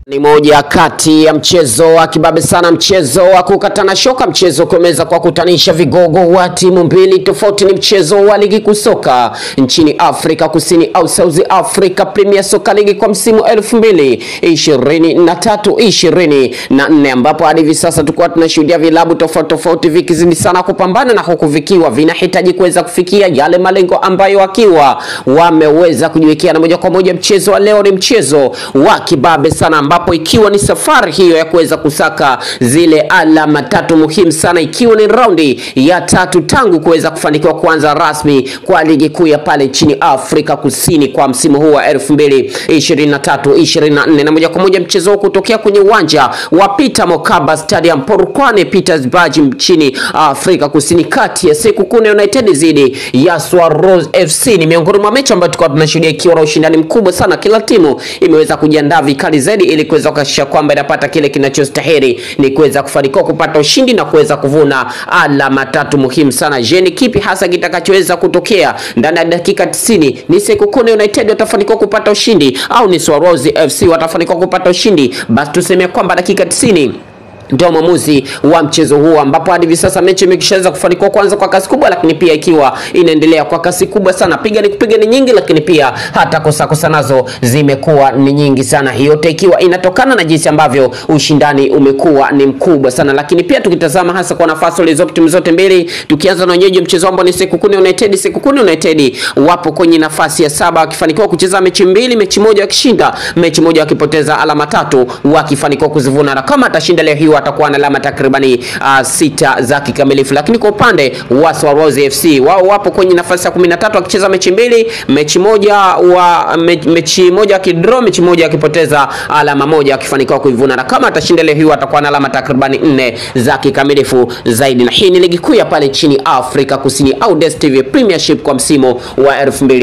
Ni moja kati ya mchezo wa kibabe sana, mchezo wa kukatana shoka, mchezo kuweza kwa kutanisha vigogo wa timu mbili tofauti. Ni mchezo wa ligi kuu soka nchini Afrika Kusini au South Africa Premier Soccer League kwa msimu elfu mbili ishirini na tatu ishirini na nne ambapo hadi hivi sasa tulikuwa tunashuhudia vilabu tofauti tofauti vikizidi sana kupambana na huku vikiwa vinahitaji kuweza kufikia yale malengo ambayo wakiwa wameweza kujiwekea, na moja kwa moja mchezo wa leo ni mchezo wa kibabe sana ambapo ikiwa ni safari hiyo ya kuweza kusaka zile alama tatu muhimu sana, ikiwa ni raundi ya tatu tangu kuweza kufanikiwa kuanza rasmi kwa ligi kuu ya pale nchini Afrika Kusini kwa msimu huu wa 2023 24, na moja kwa moja mchezo huu kutokea kwenye uwanja wa Peter Mokaba Stadium Polokwane Pietersburg nchini Afrika Kusini, kati ya Sekhukhune United dhidi ya Swarroz FC ni miongoni mwa mechi ambayo tulikuwa tunashuhudia ikiwa na ushindani mkubwa sana. Kila timu imeweza kujiandaa vikali zaidi ili kuweza kuhakikisha kwamba inapata kile kinachostahili ni kuweza kufanikiwa kupata ushindi na kuweza kuvuna alama tatu muhimu sana. Je, ni kipi hasa kitakachoweza kutokea ndani ya dakika 90? Ni Sekhukhune United watafanikiwa kupata ushindi au ni Swarroz FC watafanikiwa kupata ushindi? Basi tuseme kwamba dakika 90 ndio mwamuzi wa mchezo huu ambapo hadi hivi sasa mechi imekishaweza kufanikiwa kwanza kwa kasi kubwa, lakini pia ikiwa inaendelea kwa kasi kubwa sana. Piga ni kupiga ni nyingi, lakini pia hata kosa kosa nazo zimekuwa ni nyingi sana. Hiyo yote ikiwa inatokana na jinsi ambavyo ushindani umekuwa ni mkubwa sana, lakini pia tukitazama hasa kwa nafasi walizopo timu zote mbili, tukianza na wenyeji mchezo ambao ni Sekhukhune United. Sekhukhune United wapo kwenye nafasi ya saba wakifanikiwa kucheza mechi mbili, mechi moja wakishinda, mechi moja wakipoteza, alama tatu wakifanikiwa kuzivuna, na kama atashinda leo hii watakuwa na alama takribani uh, sita za kikamilifu. Lakini kwa upande wa Swarroz FC wao wapo kwenye nafasi ya 13 wakicheza mechi mbili, mechi moja wa me, mechi moja wakidraw, mechi moja wakipoteza, alama moja wakifanikiwa kuivuna, na kama atashinda leo hii watakuwa na alama takribani nne za kikamilifu zaidi. Na hii ni ligi kuu ya pale nchini Afrika Kusini au DStv Premiership kwa msimu wa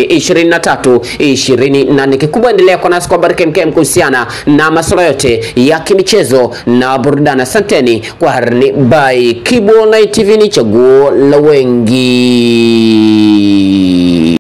2023 24. Kikubwa endelea kwa nasi kwa Baraka MKM kuhusiana na masuala yote ya kimichezo na burudani. Asanteni kwa harni by Kibu Online TV, ni chaguo la wengi.